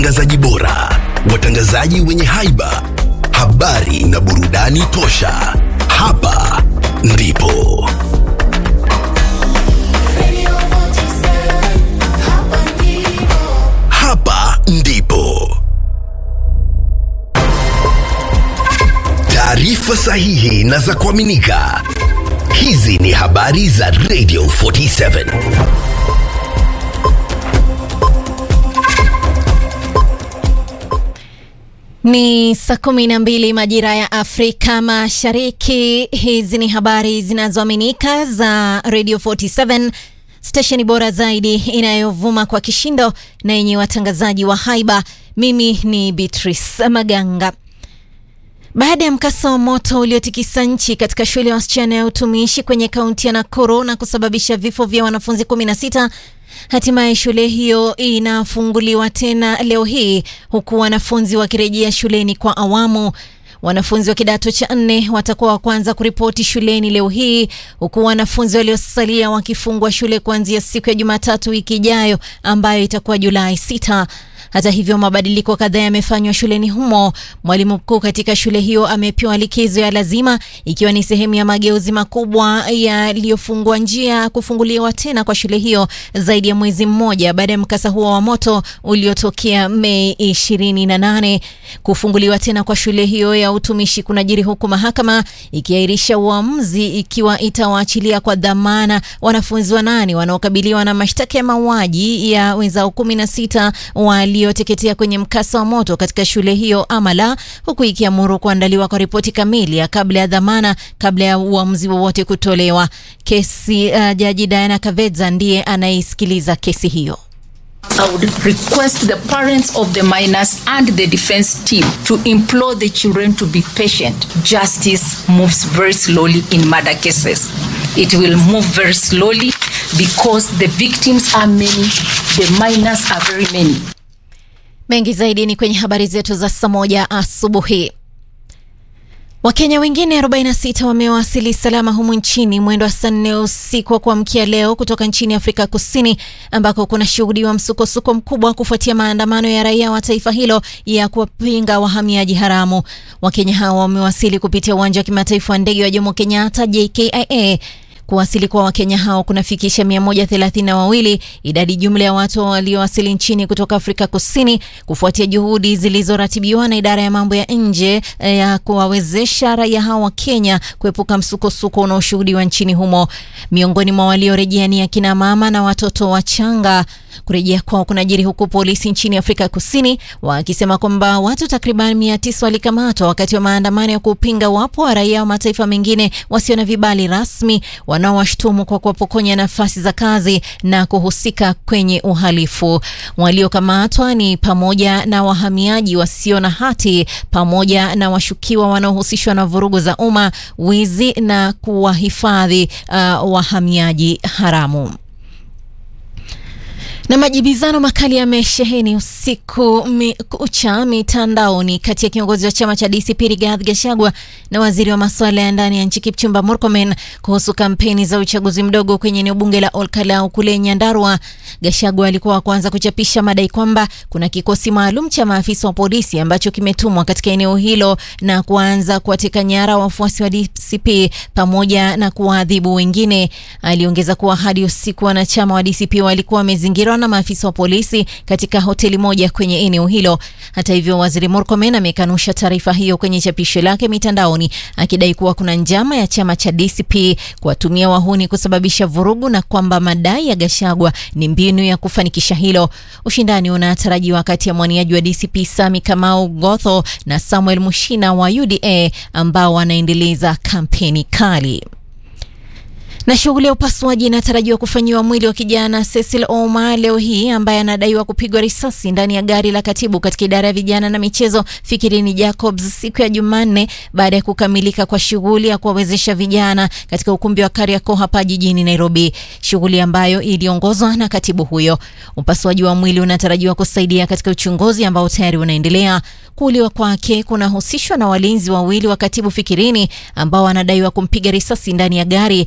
watangazaji bora, watangazaji wenye haiba, habari na burudani tosha. Hapa ndipo Radio 47, hapa ndipo. hapa ndipo taarifa sahihi na za kuaminika. Hizi ni habari za Radio 47. Ni saa kumi na mbili majira ya Afrika Mashariki. Hizi ni habari zinazoaminika za Radio 47 stesheni bora zaidi inayovuma kwa kishindo na yenye watangazaji wa haiba. Mimi ni Beatrice Maganga. Baada ya mkasa wa moto uliotikisa nchi katika shule ya wasichana ya utumishi kwenye kaunti ya Nakuru na kusababisha vifo vya wanafunzi 16, hatimaye shule hiyo inafunguliwa tena leo hii huku wanafunzi wakirejea shuleni kwa awamu. Wanafunzi wa kidato cha nne watakuwa wa kwanza kuripoti shuleni leo hii huku wanafunzi waliosalia wakifungwa shule kuanzia siku ya Jumatatu wiki ijayo ambayo itakuwa Julai 6. Hata hivyo mabadiliko kadhaa yamefanywa shuleni humo. Mwalimu mkuu katika shule hiyo amepewa likizo ya lazima ikiwa ni sehemu ya mageuzi makubwa yaliyofungua njia kufunguliwa tena kwa shule hiyo zaidi ya mwezi mmoja baada ya mkasa huo wa moto uliotokea Mei 28. Kufunguliwa tena kwa shule hiyo ya utumishi kunajiri huku mahakama ikiahirisha uamuzi ikiwa itawaachilia kwa dhamana wanafunzi wanane wanaokabiliwa na mashtaka ya mauaji ya wenzao 16 walioteketea kwenye mkasa wa moto katika shule hiyo ama la, huku ikiamuru kuandaliwa kwa ripoti kamili ya kabla ya dhamana kabla ya uamuzi wowote kutolewa. Kesi uh, jaji Diana Kavedza ndiye anaisikiliza kesi hiyo. I would request the parents of the minors and the defense team to implore the children to be patient. Justice moves very slowly in murder cases. It will move very slowly because the victims are many, the minors are very many. Mengi zaidi ni kwenye habari zetu za saa moja asubuhi. Wakenya wengine 46 wamewasili salama humu nchini mwendo wa saa nne usiku wa kuamkia leo kutoka nchini Afrika Kusini ambako kuna shuhudiwa msukosuko mkubwa kufuatia maandamano ya raia wa taifa hilo ya kuwapinga wahamiaji haramu. Wakenya hao wamewasili kupitia uwanja wa kimataifa wa ndege wa Jomo Kenyatta JKIA. Kuwasili kwa Wakenya hao kunafikisha 132 idadi jumla ya watu waliowasili nchini kutoka Afrika Kusini kufuatia juhudi zilizoratibiwa na idara ya mambo ya nje eh, ya kuwawezesha raia hao wa Kenya kuepuka msukosuko unaoshuhudiwa nchini humo. Miongoni mwa waliorejea ni akina mama na watoto wachanga. Kurejea kwao kunajiri huku polisi nchini Afrika Kusini wakisema kwamba watu takriban mia tisa walikamatwa wakati wa maandamano ya kupinga wapo wa raia wa mataifa mengine wasio na vibali rasmi wanaowashtumu kwa kuwapokonya nafasi za kazi na kuhusika kwenye uhalifu. Waliokamatwa ni pamoja na wahamiaji wasio na hati pamoja na washukiwa wanaohusishwa na vurugu za umma, wizi na kuwahifadhi uh, wahamiaji haramu na majibizano makali yamesheheni usiku mi, kucha mitandaoni kati ya kiongozi wa chama cha DCP Rigathi Gachagua na waziri wa masuala ya ndani ya nchi Kipchumba Murkomen kuhusu kampeni za uchaguzi mdogo kwenye eneo bunge la Olkalau kule Nyandarua. Gachagua alikuwa wa kwanza kuchapisha madai kwamba kuna kikosi maalum cha maafisa wa polisi ambacho kimetumwa katika eneo hilo na kuanza kuwateka nyara wafuasi wa DCP pamoja na kuwaadhibu wengine. Aliongeza kuwa hadi usiku wanachama wa DCP walikuwa wamezingirwa na maafisa wa polisi katika hoteli moja kwenye eneo hilo. Hata hivyo, waziri Murkomen amekanusha taarifa hiyo kwenye chapisho lake mitandaoni, akidai kuwa kuna njama ya chama cha DCP kuwatumia wahuni kusababisha vurugu na kwamba madai ya Gachagua ni mbinu ya kufanikisha hilo. Ushindani unatarajiwa kati ya mwaniaji wa DCP Sami Kamau Gotho na Samuel Mushina wa UDA ambao wanaendeleza kampeni kali na shughuli ya upasuaji inatarajiwa kufanyiwa mwili wa kijana Cecil Ouma leo hii ambaye anadaiwa kupigwa risasi ndani ya gari la katibu katika idara ya vijana na michezo Fikirini Jacobs siku ya Jumanne baada ya kukamilika kwa shughuli ya kuwawezesha vijana katika ukumbi wa Kariakoo hapa jijini Nairobi, shughuli ambayo iliongozwa na katibu huyo. Upasuaji wa mwili unatarajiwa kusaidia katika uchunguzi ambao tayari unaendelea. Kuuliwa kwake kunahusishwa na walinzi wawili wa katibu Fikirini ambao wanadaiwa kumpiga risasi ndani ya gari. Hata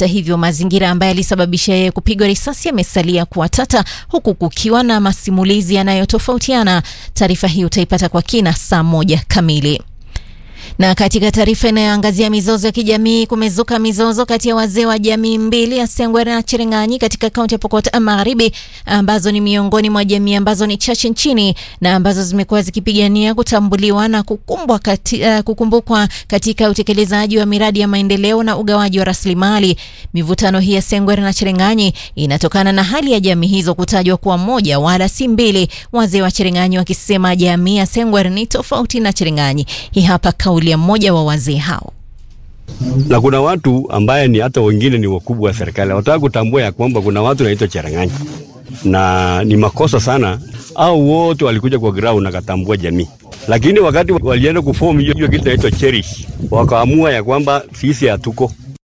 Hata hivyo, mazingira ambayo yalisababisha yeye kupigwa risasi yamesalia kuwa tata, huku kukiwa na masimulizi yanayotofautiana. Taarifa hii utaipata kwa kina saa moja kamili. Na katika taarifa inayoangazia mizozo ya kijamii, kumezuka mizozo kati ya wazee wa jamii mbili ya Sengwere na Cherengani katika kaunti ya Pokot Magharibi, ambazo ni miongoni mwa jamii ambazo ni chache nchini na ambazo zimekuwa zikipigania kutambuliwa na kukumbwa kati, uh, kukumbukwa katika utekelezaji wa miradi ya maendeleo na ugawaji wa rasilimali. Mivutano hii ya Sengwere na Cherengani inatokana na hali ya jamii hizo kutajwa kuwa moja wala si mbili, wazee wa Cherengani wakisema jamii ya Sengwere ni tofauti na Cherengani. Hii hapa kauli ya mmoja wa wazee hao. na kuna watu ambaye ni hata wengine ni wakubwa wa serikali wataka kutambua ya kwamba kuna watu naitwa Cherang'anyi na ni makosa sana, au wote walikuja kwa ground nakatambua jamii, lakini wakati walienda kuform hiyo hiyo kitu naitwa cherish, wakaamua ya kwamba sisi hatuko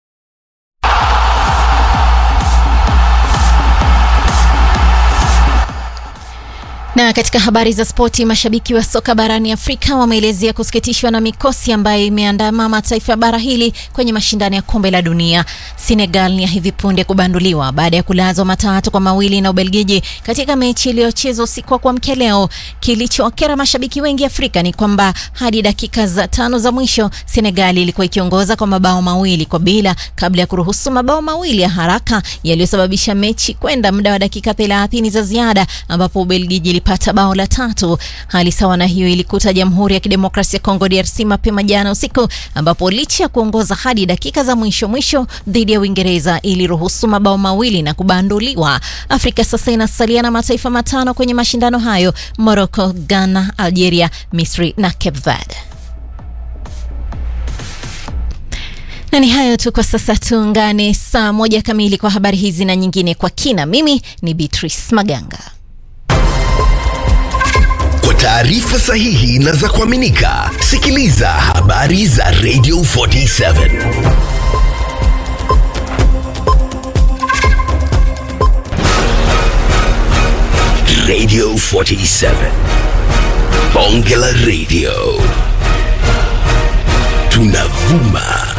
Na katika habari za spoti, mashabiki wa soka barani Afrika wameelezea kusikitishwa na mikosi ambayo imeandama mataifa ya bara hili kwenye mashindano ya kombe la dunia. Senegal ni ya hivi punde kubanduliwa baada ya kulazwa matatu kwa mawili na Ubelgiji katika mechi iliyochezwa usiku wa kuamkia leo. Kilichowakera mashabiki wengi Afrika ni kwamba hadi dakika za tano za mwisho Senegal ilikuwa ikiongoza kwa mabao mawili kwa bila kabla ya kuruhusu mabao mawili ya haraka yaliyosababisha mechi kwenda muda wa dakika 30 za ziada ambapo Ubelgiji ilipata bao la tatu. Hali sawa na hiyo ilikuta Jamhuri ya Kidemokrasia ya Kongo DRC mapema jana usiku, ambapo licha ya kuongoza hadi dakika za mwisho mwisho dhidi ya Uingereza iliruhusu mabao mawili na kubanduliwa. Afrika sasa inasalia na mataifa matano kwenye mashindano hayo: Morocco, Ghana, Algeria, Misri na Cape Verde. Na ni hayo tu kwa sasa, tuungane saa moja kamili kwa habari hizi na nyingine kwa kina. Mimi ni Beatrice Maganga. Kwa taarifa sahihi na za kuaminika, sikiliza habari za Radio 47 Radio 47 Bonge la Radio, tunavuma